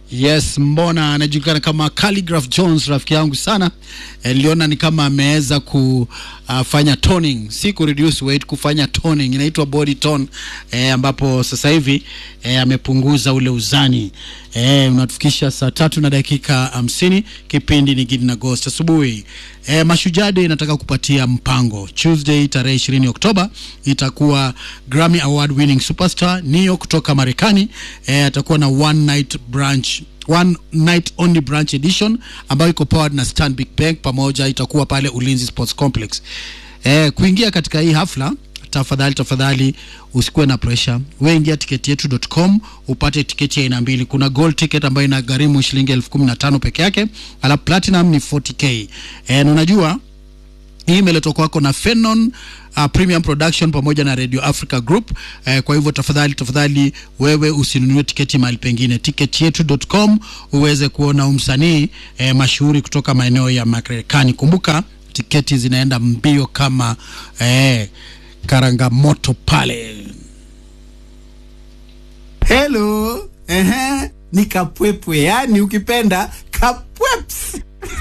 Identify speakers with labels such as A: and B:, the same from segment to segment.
A: Yes, mbona anajulikana kama Calligraph Jones, rafiki yangu sana. Niliona ni kama ameweza kufanya toning, si ku reduce weight, kufanya toning, inaitwa body tone eh, ambapo sasa hivi eh, amepunguza ule uzani eh, unatufikisha saa tatu na dakika hamsini. Kipindi ni Gidi na Ghost asubuhi. Eh, Mashujaa Day inataka kupatia mpango. Tuesday tarehe 20 Oktoba itakuwa Grammy Award winning superstar Neo kutoka Marekani eh, atakuwa na one night branch one night only branch edition ambayo iko powered na Stanbic Bank pamoja, itakuwa pale Ulinzi Sports Complex. Eh, kuingia katika hii hafla tafadhali tafadhali usikuwe na pressure. Wewe ingia tiketi yetu.com upate tiketi ya aina mbili. Kuna gold ticket ambayo inagharimu shilingi elfu kumi na tano peke yake, alafu platinum ni 40k. Eh, na unajua hii imeletwa kwako na Fenon uh, Premium Production pamoja na Radio Africa Group. Eh, kwa hivyo tafadhali tafadhali wewe usinunue tiketi mahali pengine, tiketi yetu.com uweze kuona umsanii eh, mashuhuri kutoka maeneo ya Marekani. Kumbuka tiketi zinaenda mbio kama eh, karangamoto pale.
B: Hello. Ehe, ni kapwepwe, yani ukipenda kapweps.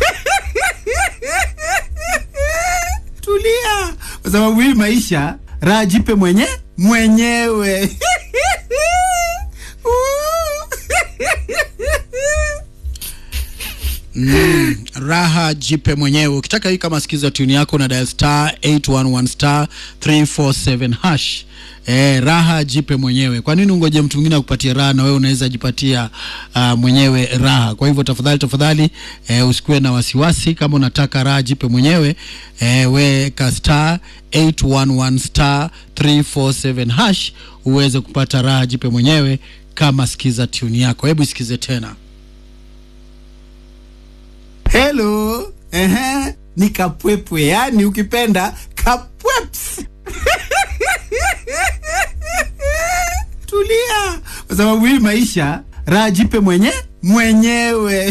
B: Tulia, kwa sababu hii maisha raha jipe mwenye mwenyewe.
A: Mm, raha jipe mwenyewe. Ukitaka hii kama sikiza tuni yako na dial star 811 star 347 hash. Eh, raha jipe mwenyewe. Kwa nini ungoje mtu mwingine akupatie raha na wewe unaweza jipatia uh, mwenyewe raha? Kwa hivyo tafadhali tafadhali, eh, usikuwe na wasiwasi. Kama unataka raha jipe mwenyewe, eh, weka star 811 star 347 hash uweze kupata raha jipe mwenyewe kama sikiza tuni yako. Hebu isikize tena.
B: Hello. Ehe, ni kapwepwe, yani ukipenda kapweps. Tulia, kwa sababu hii maisha raha jipe mwenye mwenyewe.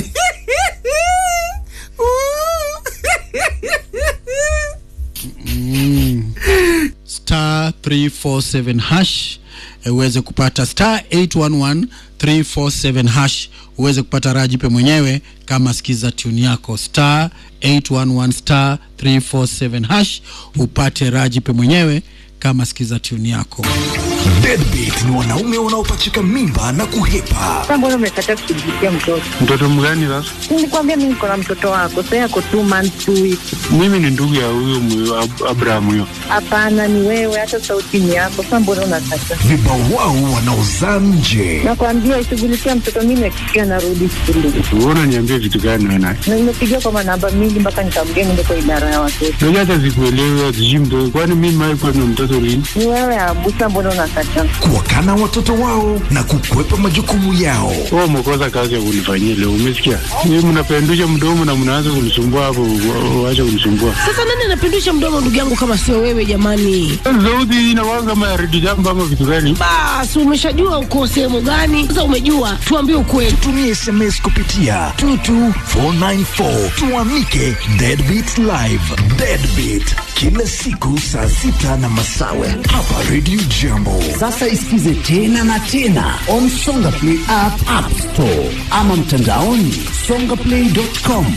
A: star 347 hash eh, uweze kupata star 811 347 hash uweze kupata raha jipe mwenyewe kama sikiza tuni yako star 811 star 347 hash upate raha jipe mwenyewe kama sikiza tuni yako
C: Deadbeat ni wanaume wanaopachika mimba na kuhepa.
D: Sasa mbona umekataa kushughulikia mtoto?
E: Mtoto mgani sasa?
D: Nilikwambia mimi niko na mtoto wako, sasa yako two months two weeks.
E: Mimi ni ndugu ya huyo mwe- Ab- Abraham huyo.
D: Hapana, ni wewe, hata sauti ni yako. Sasa mbona unakataa?
C: Vibawao wanaozaa nje.
D: Nakwambia ishughulikia mtoto, mimi nakikia narudi shule
E: Wewe unaniambia vitu gani wewe naye?
D: na nimepigia kwa manamba mingi mpaka nikamgea niende kwa idara ya watoto.
E: Unajua hata sikuelewi sijui mtoto. Kwani mimi mimi kwa na mtoto lini?
D: Ni wewe Abusa, mbona unakataa?
C: Kuwakana watoto wao na kukwepa majukumu yao.
E: Wewe umekosa kazi ya kunifanyia leo, umesikia? Mimi mnapendusha mdomo na mnaanza kunisumbua hapo, wa- waache kunisumbua.
F: Sasa nani anapindusha mdomo ndugu yangu kama sio wewe jamani?
E: Sauti inakuwa kama ya redio jambo ama vitu gani?
F: Basi umeshajua uko sehemu gani? Sasa umejua, tuambie ukweli.
C: Tumie SMS kupitia 22494 tuamike Deadbeat Live. Deadbeat kila siku saa sita na masawe hapa Radio Jambo.
G: Sasa isikize tena na tena on Songa Play app, app store ama mtandaoni songaplay.com.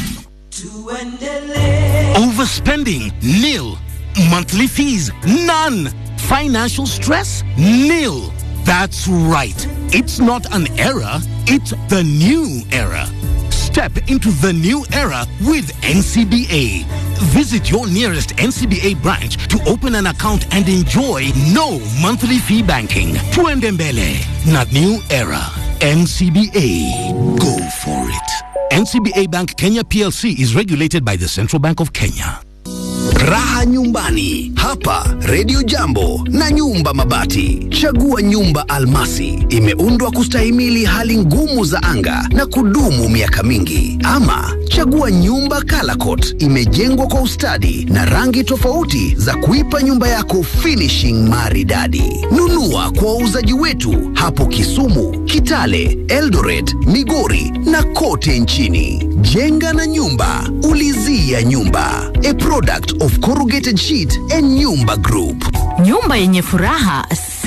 H: Overspending? Nil. Monthly fees? None. Financial stress? Nil. That's right. It's not an era, it's the new era. Step into the new era with NCBA. Visit your nearest NCBA branch to open an account and enjoy no monthly fee banking. Tuendembele, not new era. NCBA. Go for it. NCBA Bank Kenya PLC is regulated by the Central Bank of Kenya.
G: Raha nyumbani hapa Radio Jambo na nyumba mabati. Chagua nyumba almasi, imeundwa kustahimili hali ngumu za anga na kudumu miaka mingi. Ama chagua nyumba Calacot, imejengwa kwa ustadi na rangi tofauti za kuipa nyumba yako finishing maridadi. Nunua kwa wauzaji wetu hapo Kisumu, Kitale, Eldoret, Migori na kote nchini. Jenga na nyumba, ulizia nyumba. A product of Corrugated Sheet and Nyumba Group.
I: Nyumba yenye furaha si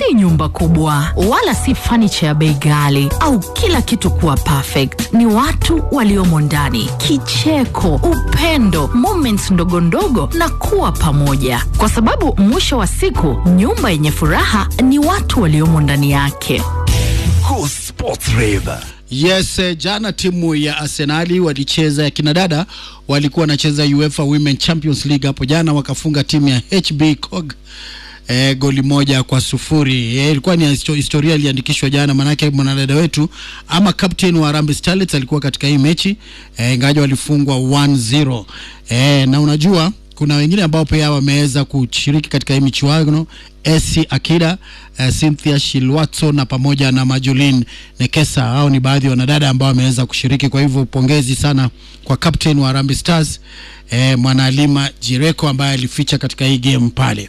I: si nyumba kubwa wala si fanicha ya bei ghali au kila kitu kuwa perfect. Ni watu waliomo ndani, kicheko, upendo, moments ndogo ndogo na kuwa pamoja, kwa sababu mwisho wa siku nyumba yenye furaha ni watu waliomo ndani yake.
C: Go Sports Rave.
A: Yes, eh, jana timu ya Arsenali walicheza ya kinadada walikuwa wanacheza UEFA Women Champions League hapo jana, wakafunga timu ya HB Cog eh, goli moja kwa sufuri. Eh, ilikuwa ni histo- historia iliandikishwa jana, manake mwanadada wetu ama captain wa Harambee Starlets alikuwa katika hii mechi eh, ingawa walifungwa 1-0 eh, na unajua kuna wengine ambao pia wameweza kushiriki katika hii michuano Esi Akida, uh, Cynthia Shilwatso na pamoja na Majolin Nekesa. Hao ni baadhi ya wanadada ambao wameweza kushiriki. Kwa hivyo pongezi sana kwa captain wa Harambee Stars eh, Mwanaalima Jireko ambaye alificha katika hii game pale.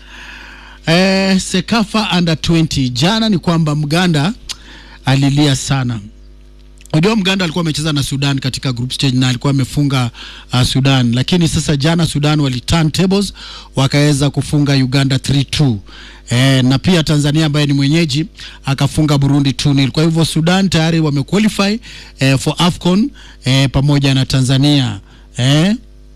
A: Eh, Sekafa under 20 jana ni kwamba Mganda alilia sana. Unajua Mganda alikuwa amecheza na Sudan katika group stage na alikuwa amefunga uh, Sudan, lakini sasa jana Sudan wali turn tables wakaweza kufunga Uganda 3-2. Eh, na pia Tanzania ambaye ni mwenyeji akafunga Burundi 2-0. Kwa hivyo Sudan tayari wamequalify eh, for AFCON eh, pamoja na Tanzania eh,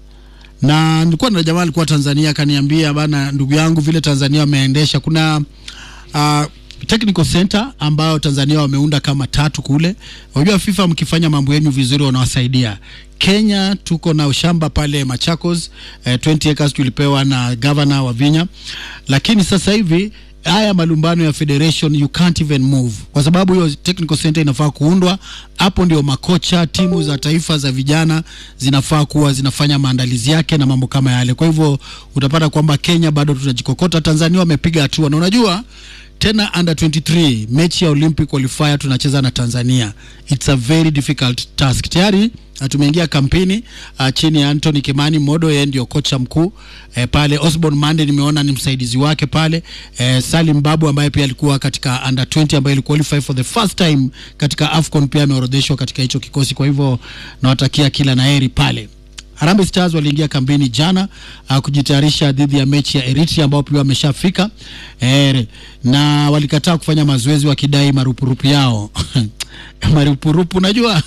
A: na nilikuwa na jamaa alikuwa Tanzania akaniambia bana, ndugu yangu, vile Tanzania wameendesha kuna uh, technical center ambayo Tanzania wameunda kama tatu kule. Unajua FIFA mkifanya mambo yenu vizuri wanawasaidia. Kenya tuko na ushamba pale Machakos eh, 20 acres tulipewa na governor wa Vinya, lakini sasa hivi haya malumbano ya federation you can't even move kwa sababu hiyo technical center inafaa kuundwa hapo ndio makocha timu za taifa za vijana zinafaa kuwa zinafanya maandalizi yake na mambo kama yale kwa hivyo utapata kwamba Kenya bado tunajikokota Tanzania wamepiga hatua na unajua tena under 23 mechi ya Olympic qualifier tunacheza na Tanzania it's a very difficult task tayari na tumeingia kampeni uh, chini ya Anthony Kimani Modo, yeye ndio kocha mkuu eh, pale. Osborne Mande nimeona ni msaidizi wake pale eh, Salim Babu ambaye pia alikuwa katika under 20 ambaye qualify for the first time katika AFCON pia ameorodheshwa katika hicho kikosi. Kwa hivyo nawatakia kila naheri pale. Harambee Stars waliingia kambini jana uh, kujitayarisha dhidi ya mechi ya Eritrea ambao pia wameshafika eh, na walikataa kufanya mazoezi wakidai marupurupu yao marupurupu. Unajua,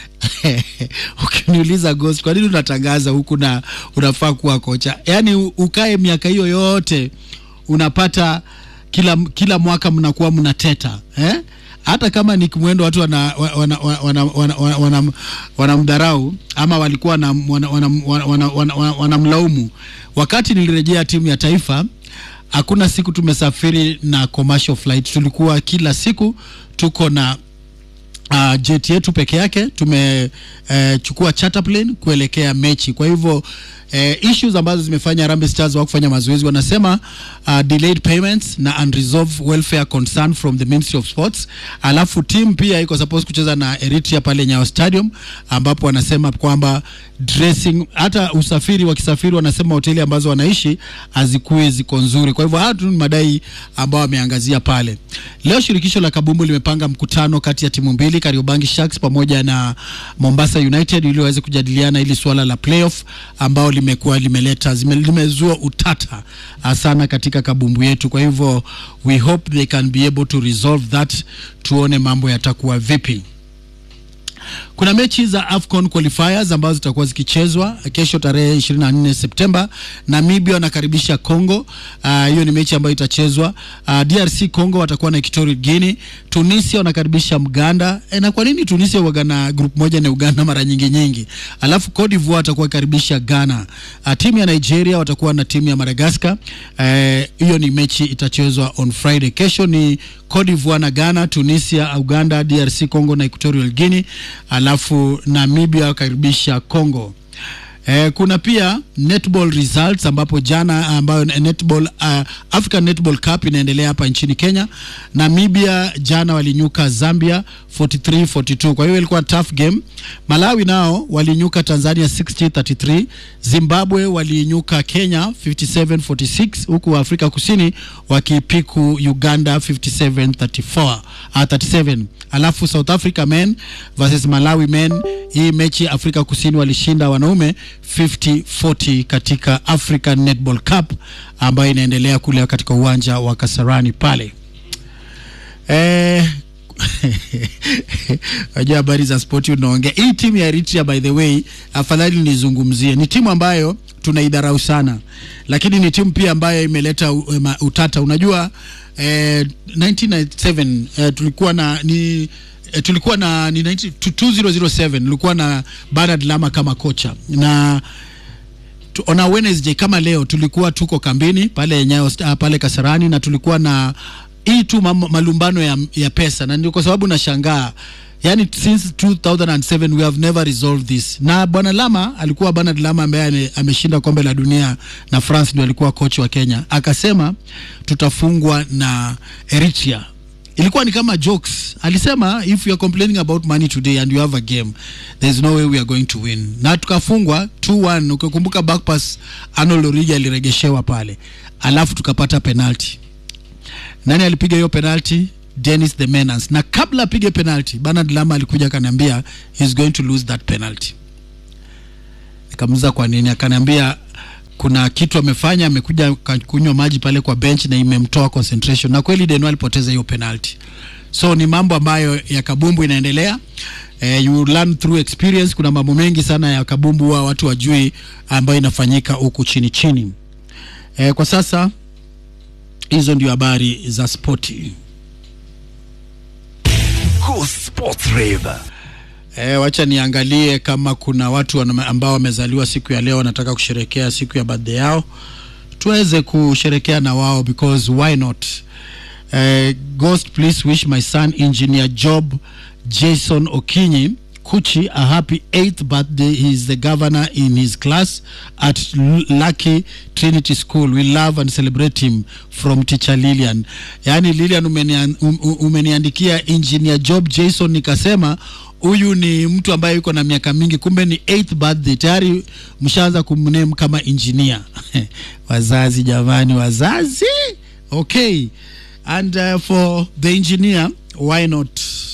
A: ukiniuliza Ghost, kwa nini unatangaza huku na unafaa kuwa kocha? Yaani ukae miaka hiyo yote unapata kila kila mwaka mnakuwa mnateta eh? hata kama ni kimwendo watu wanamdharau wana, wana, wana, wana, wana, wana ama walikuwa wanamlaumu wana, wana, wana, wana, wana, wana, wanamlaumu. Wakati nilirejea timu ya taifa, hakuna siku tumesafiri na commercial flight, tulikuwa kila siku tuko na uh, jet yetu peke yake tumechukua uh, charter plane kuelekea mechi. Kwa hivyo uh, issues ambazo zimefanya Harambee Stars wa kufanya mazoezi wanasema uh, delayed payments na unresolved welfare concern from the Ministry of Sports. Alafu team pia iko supposed kucheza na Eritrea pale Nyayo Stadium, ambapo wanasema kwamba dressing, hata usafiri wakisafiri, wanasema hoteli ambazo wanaishi hazikuwi ziko nzuri. Kwa hivyo haya tu ni madai ambao wameangazia pale. Leo shirikisho la kabumbu limepanga mkutano kati ya timu mbili Kariobangi Sharks pamoja na Mombasa United ili waweze kujadiliana ili suala la playoff ambao limekuwa limeleta zime, limezua utata sana katika kabumbu yetu. Kwa hivyo we hope they can be able to resolve that, tuone mambo yatakuwa vipi. Kuna mechi za AFCON qualifiers ambazo zitakuwa zikichezwa kesho tarehe 24 Septemba. Namibia wanakaribisha Congo. Hiyo uh, ni mechi ambayo itachezwa. Uh, DRC Congo watakuwa na Equatorial Guinea. Tunisia wanakaribisha Mganda. E, na kwa nini Tunisia waga na group moja na Uganda mara nyingi nyingi? Alafu Cote d'Ivoire watakuwa karibisha Ghana. Uh, timu ya Nigeria watakuwa na timu ya Madagascar. Hiyo uh, ni mechi itachezwa on Friday. Kesho ni Cote d'Ivoire na Ghana, Tunisia, Uganda, DRC Congo na Equatorial Guinea. Alafu Namibia wakaribisha Congo. Eh, kuna pia netball results ambapo jana ambayo netball uh, African Netball Cup inaendelea hapa nchini Kenya. Namibia jana walinyuka Zambia 43 42. Kwa hiyo ilikuwa tough game. Malawi nao walinyuka Tanzania 60 33. Zimbabwe walinyuka Kenya 57 46 huku Afrika Kusini wakipiku Uganda 57 34 uh, 37. Alafu South Africa men versus Malawi men, hii mechi Afrika Kusini walishinda wanaume 50-40 katika African Netball Cup ambayo inaendelea kule katika uwanja wa Kasarani pale. eh, wajua habari za spoti unaongea hii timu ya Eritrea by the way afadhali nizungumzie ni timu ambayo tunaidharau sana lakini ni timu pia ambayo imeleta u- ema- utata unajua eh, 1997 eh, tulikuwa na ni eh, tulikuwa na ni 90 2007 tulikuwa na Bernard Lama kama kocha na tu- on a Wednesday kama leo tulikuwa tuko kambini pale Nyayo uh, pale Kasarani na tulikuwa na hii tu mam- malumbano ya, ya pesa na ndio kwa sababu nashangaa yani since 2007 we have never resolved this na bwana Lama alikuwa Bernard Lama ambaye ame- ameshinda kombe la dunia na France ndio alikuwa coach wa Kenya akasema tutafungwa na Eritrea ilikuwa ni kama jokes alisema if you are complaining about money today and you have a game there is no way we are going to win na tukafungwa 2-1 ukikumbuka back pass Arnold Origi aliregeshewa pale alafu tukapata penalty nani alipiga hiyo penalty Dennis the Menace na kabla apige penalty Bernard Lama alikuja akaniambia he's going to lose that penalty nikamuuliza kwa nini akaniambia kuna kitu amefanya amekuja ka- kunywa maji pale kwa bench na imemtoa concentration na kweli Deno alipoteza hiyo penalty so ni mambo ambayo ya kabumbu inaendelea eh, you learn through experience kuna mambo mengi sana ya kabumbu wa watu wajui ambayo inafanyika huku chini chini eh, kwa sasa hizo ndio habari za spoti
C: Go Sports Rave.
A: E, wacha niangalie kama kuna watu wana- ambao wamezaliwa siku ya leo wanataka kusherekea siku ya birthday yao tuweze kusherekea na wao because why not uh, ghost please wish my son engineer job jason okinyi kuchi a happy 8th birthday he is the governor in his class at L- lucky trinity school we love and celebrate him from teacher lilian yaani lilian umenian, um, um- umeniandikia engineer job jason nikasema huyu ni mtu ambaye yuko na miaka mingi kumbe ni 8th birthday tayari mshaanza kumname kama engineer wazazi jamani wazazi okay and uh, for the engineer why not